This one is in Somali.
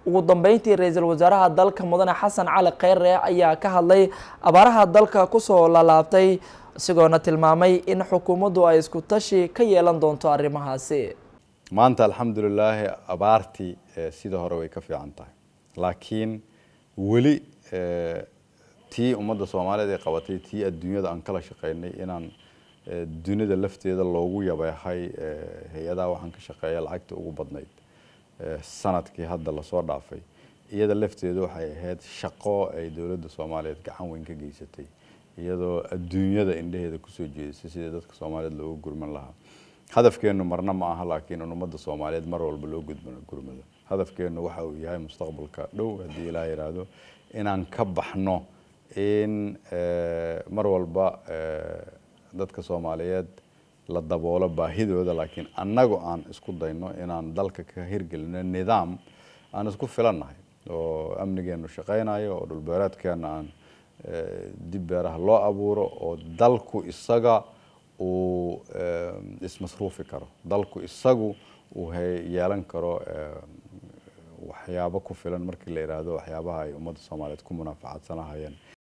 ugu dambeyntii ra-iisul wasaaraha dalka mudane xasan cali kheyre ayaa ka hadlay abaaraha dalka kusoo laalaabtay isagoona tilmaamay in xukuumaddu ay isku tashi ka yeelan doonto arrimahaasi maanta alxamdulilaahi abaartii sida hore way ka fiican tahay laakiin weli tii ummadda soomaaliyeed ay qabatay tii adduunyada aan kala shaqeynay inaan dunida lafteeda loogu yabeehay hay-adaha waxaan ka shaqeeya lacagta ugu badnayd sanadkii hadda lasoo dhaafay iyada lafteeda waxay ahayd shaqo ay dowladda soomaaliyeed gacan weyn ka geysatay iyadoo adduunyada indheheeda kusoo jeedisay sidii dadka soomaaliyeed loogu gurman lahaa hadafkeenu marna ma aha laakiin in ummadda soomaaliyeed mar walba loo gurmado hadafkeenu waxa uu yahay mustaqbalka dhow haddii ilaa yidhaahdo inaan ka baxno in mar walba dadka soomaaliyeed la daboolo baahidooda laakiin annagu aan isku dayno inaan dalka ka hirgelino nidaam aan isku filannahay oo amnigeenu shaqaynayo oo dhulbeereedkeena aan dib beeraha loo abuuro oo dalku isaga uu ismasruufi karo dalku isagu uu yeelan karo waxyaabo ku filan markii la yidhaahdo waxyaabaha ay ummadda soomaaliyeed ku munaafacaadsanahayeen